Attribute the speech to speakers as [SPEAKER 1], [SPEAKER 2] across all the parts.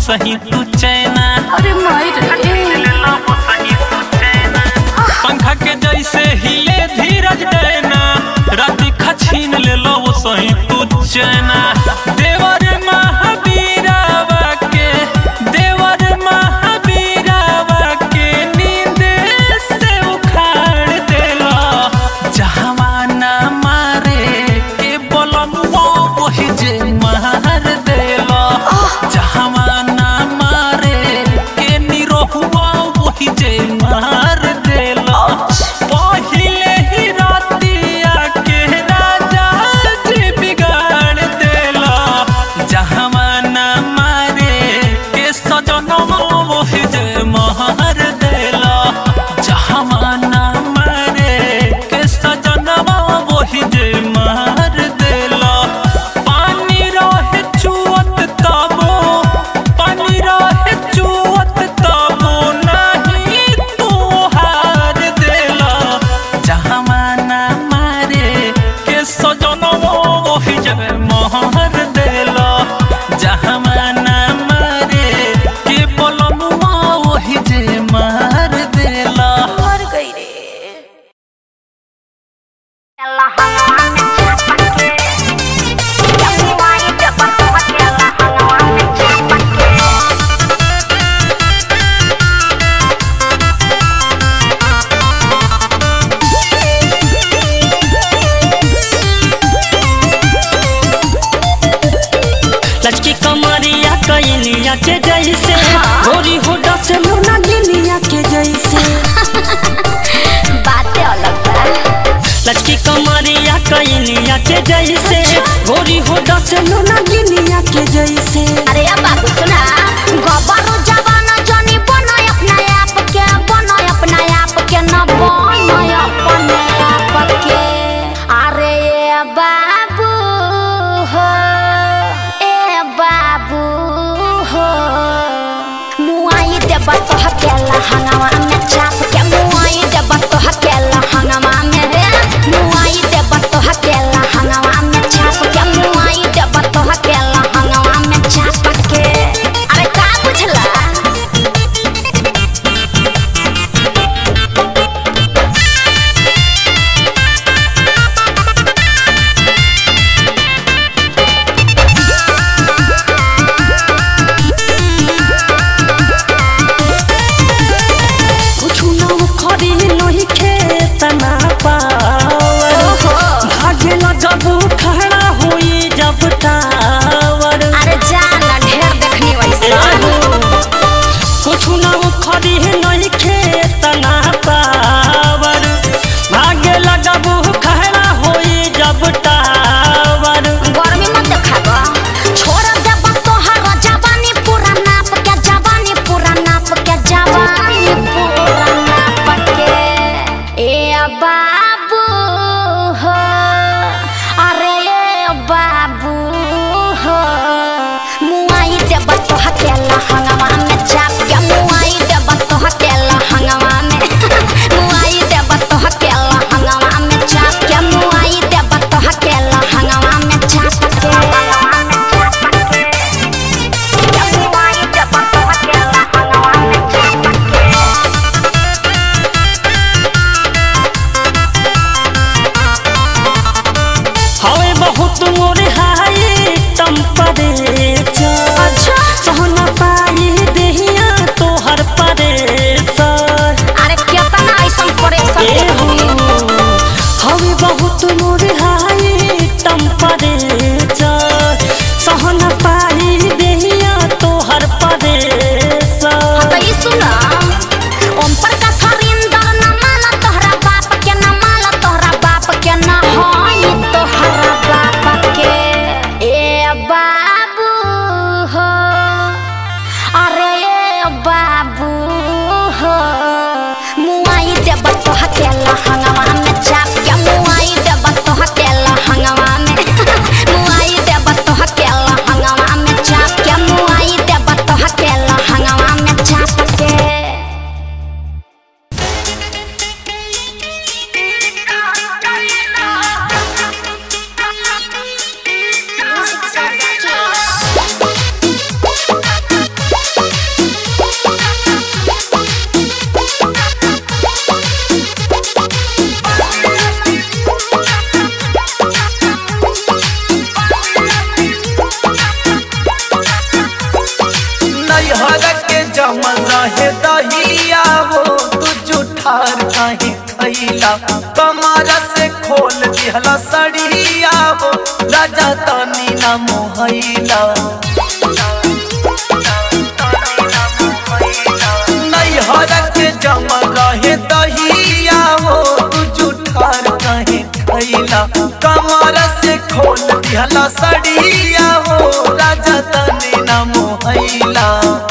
[SPEAKER 1] सही तू चैना
[SPEAKER 2] अरे माई रे
[SPEAKER 1] पंखा के जैसे हिले धीरज डैना राती खछीन ले लो वो सही तू चैना देवर महावीरावा के देवर महावीरावा के नींद से उखाड़ देला जहावाना मारे के बलमुआ वही जे मार देला जहावाना मारे के निरोहुआ वही जे मार देला पहिले ही रातिया के राजा जी बिगाड़ देला जहावाना मारे के सजनवा वही जे मार देला जहावाना मारे के सजनवा वही जे मार देला पानी रहे चुअत तबो पानी रहे चुअत तबो नहीं तू हार देला जहावाना मारे के सजनवा वही जे मार देला जहावाना मारे के बोलनुआ वही जे मार देला
[SPEAKER 2] मर गई रे
[SPEAKER 3] लचकी कमरिया कैलिया के जैसे गोरी होडा से मुना गिलिया के जैसे
[SPEAKER 2] बातें अलग बा
[SPEAKER 3] लचकी कमरिया कैलिया के जैसे गोरी होडा से मुना गिलिया के जैसे
[SPEAKER 2] अरे अब बाबू सुना गबरू जवाना जनी बनो अपना आप के बनो अपना आप के न बनो अपने आप के अरे ए बाबू हो ए बाबू हो मुआई देब तो हकेला हंगामा में चाप के मुआई देब तो हकेला हंगामा में रे मुआई देब तो हकेला हंगामा में चाप के मुआई देब तो हकेला हंगामा में चाप के अरे का बुझला
[SPEAKER 3] कुछ
[SPEAKER 4] नैहर के जमल रहे दहिया हो तू जुठार काहे खैला कमर से खोल दिहला सड़िया हो राजा तनी ना मोहैला नैहर के जमल रहे दहिया हो तू जुठार काहे खैला कमर से खोल दिहला सड़िया हो राजा तनी ना मोहैला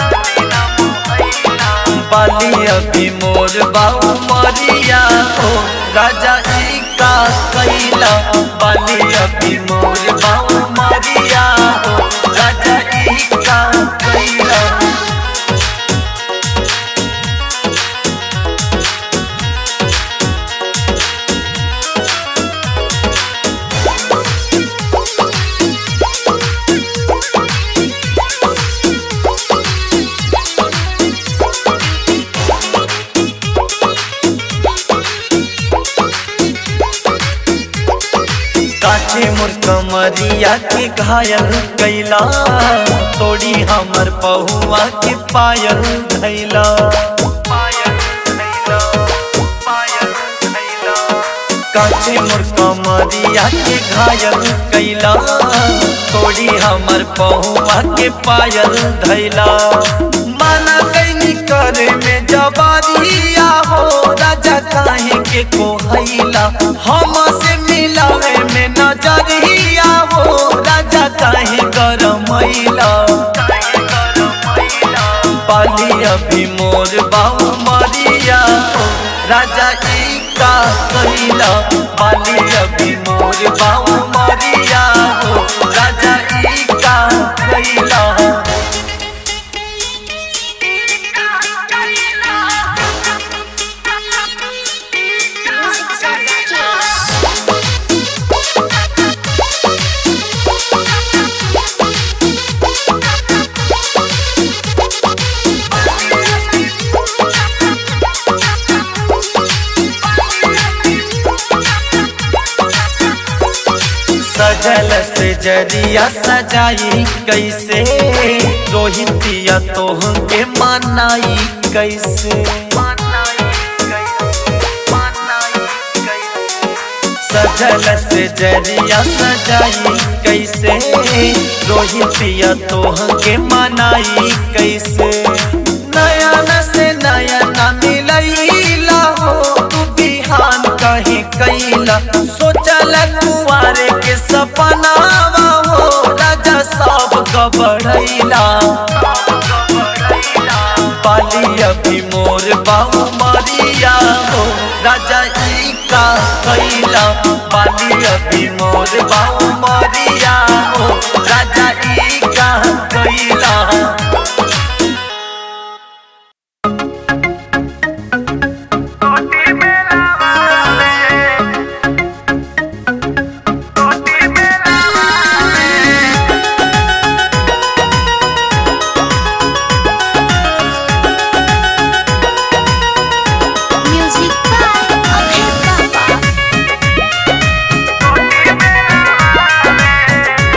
[SPEAKER 4] बाली अभी मोर बाऊ मरिया हो राजा ई का कैला बाली अभी मोर बाऊ मरिया हो राजा ई का कैला काचे मोर कमरिया के घायल कैला तोड़ी हमर पहुआ के पायल धैला काचे मोर कमरिया के घायल कैला तोड़ी हमर पहुआ के पायल धैला माना कैनी करे में जबारिया हो राजा काहे के कोहैला हम से मिलावे में नजरिया हो राजा काहे गरमैला पाली अभी मोर बाऊ मरिया हो राजा ई का कैला पाली अभी मोर बाऊ मरिया हो राजा ई का कैला सजल से जरिया सजाई कैसे रोहितिया तोह के मनाई कैसे सजल से जरिया सजाई कैसे रोहितिया तोह के मनाई कैसे नयन से नयन मिलैला हो तू बिहान कहीं कैला सोचल कुआरे के सपनावा हो राजा सब गबड़ैला पाली अभी मोर बाऊ मरिया हो राजा ई का कैला पाली अभी मोर बाऊ मरिया हो राजा ई का कैला
[SPEAKER 2] म्यूजिक बाय अभय बाबा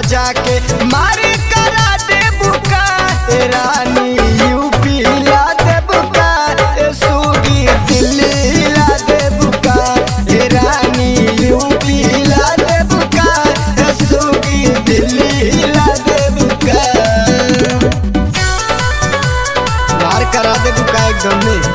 [SPEAKER 5] जाके मारी करा दे बुका ए रानी यूपी ला दे बुका ए सूगी दिल्ली ला दे बुका ए रानी यूपी ला दे बुका ए सूगी दिल्ली ला दे बुका मार करा दे बुका एकदम में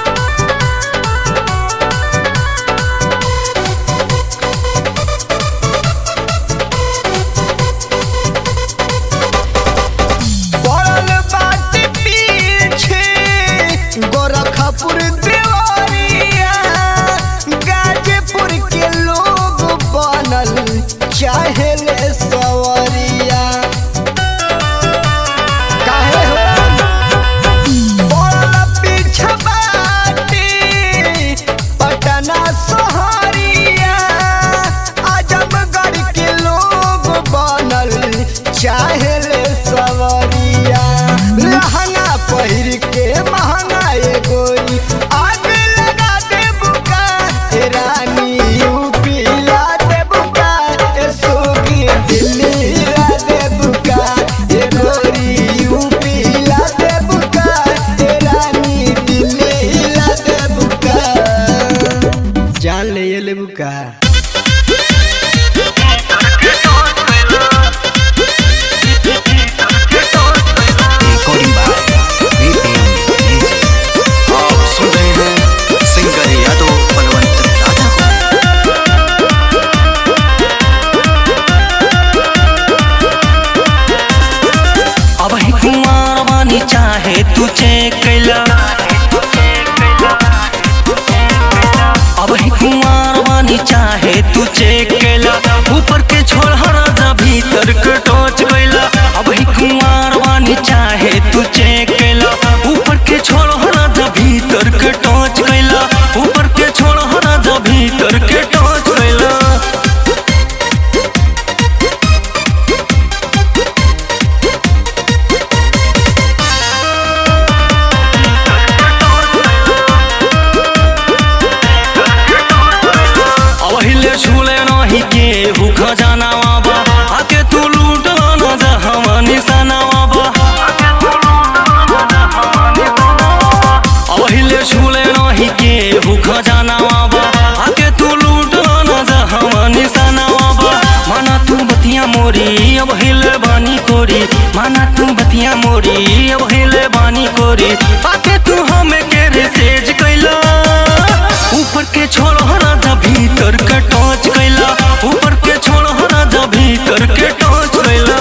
[SPEAKER 5] पड़ल बाटे पीछे गोरखपुर देवरिया गाजीपुर के लोग बनल चाहे ले सवरिया काहे हो पड़ल पीछे बाटे पटना सहरिया आजमगढ़ के लोग बनल चाहे ले सवरिया लहंगा पहिर के महंगा ए गोरी आग लगा दे बुका ए रानी यूपी ला दे बुका ए सोगी दिल्ली ला दे बुका ए गोरी यूपी ला दे बुका ए रानी दिल्ली ला दे बुका जान ले ये ले बुका
[SPEAKER 6] रिकॉर्डिंग बाय VPN म्यूजिक आप सुन रहे हैं सिंगर यादव बलवंत राजा को
[SPEAKER 3] अब ही कुमार बानी चाहे तू चेक कैला अब ही कुमार बानी चाहे तू चेक कैला ऊपर के छोड़ राजा भीतर के टोच कैला अब ही कुमार बानी चाहे तू चेक कैला ऊपर के छोड़ राजा भीतर के टोच कैला ऊपर के छोड़ राजा भीतर के टोच कैला अवहिले छुले नहीं के हु खजाना बाबा आके तू लूट न जा हम निशाना बाबा अवहिले छुले नहीं के हु खजाना बाबा आके तू लूट न जा हम निशाना बाबा माना तू बतिया मोरी अब हिले बानी कोरी माना तू बतिया मोरी अब हिले बानी कोरी आके तू हमें के रिसेज कैला ऊपर के छोड़ राजा भीतर के टोच कैला ऊपर के छोड़ राजा भीतर के टोच कैला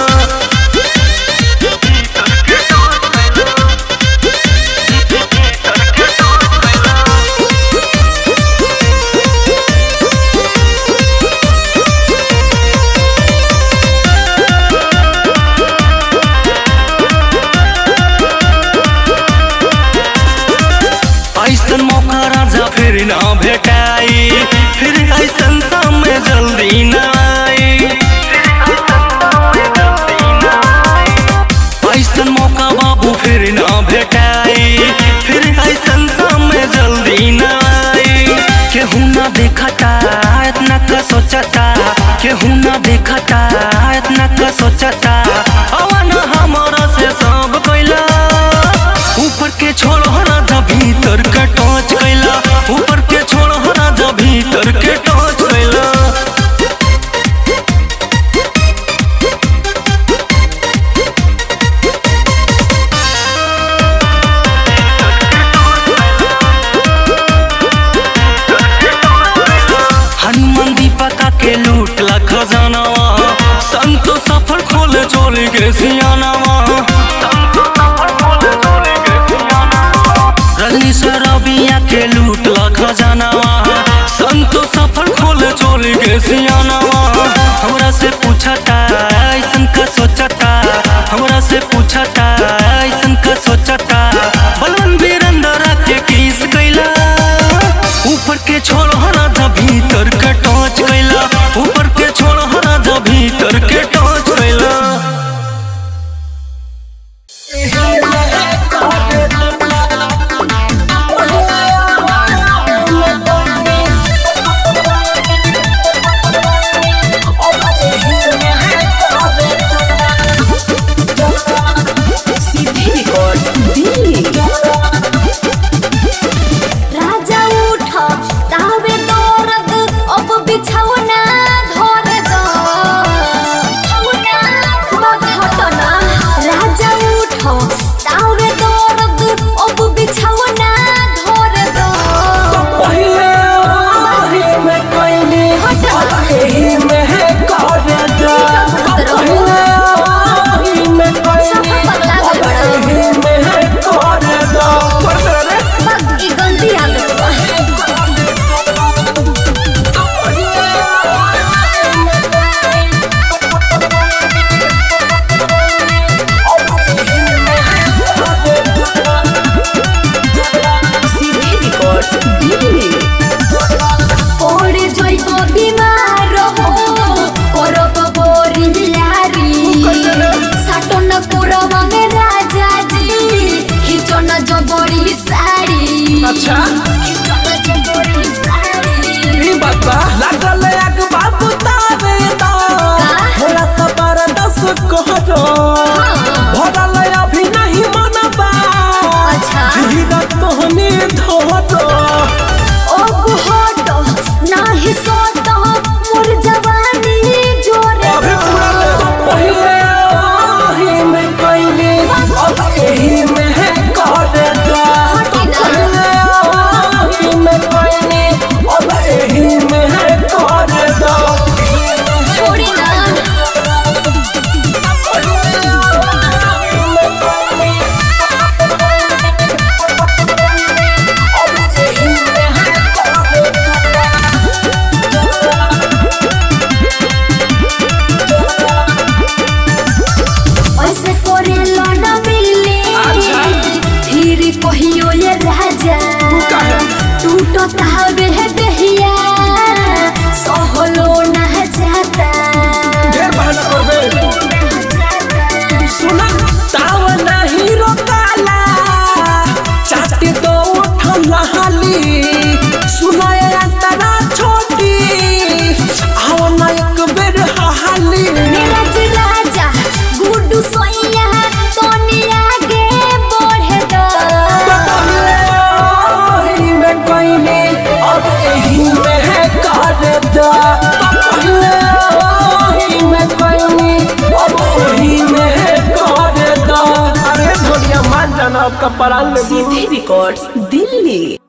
[SPEAKER 3] ऐसन मौका राजा फिर ना भेटाई फिर ऐसन समय जल्दी ना आई ऐसन मौका बाबू फिर ना भेटाई फिर ऐसन समय जल्दी ना आई केहू ना देखता इतना का सोचता केहू ना देखता इतना का सोचता अवन हमारा से सब कैला ऊपर के छोड़ो राजा भीतर के टोच कैला ऊपर के छोड़ो राजा भीतर के टोच कैला हनुमान दीपका के लूट ला खजानावा संतो सफर खोले चोली के सियानावा रजनी सरबिया के लूट ला खजानावा संतो सफर खोले चोली के सियानावा हमरा से पूछता ऐसन का सोचता हमरा से पूछता ऐसन का सोचता बलवन वीरेंद्र के किस कैला ऊपर के छोड़ो राजा भीतर के टोच कैला ऊपर के छोड़ो राजा भीतर के टोच कैला
[SPEAKER 2] Oh,
[SPEAKER 5] का परान लेबू
[SPEAKER 7] सीधे रिकॉर्ड्स दिल्ली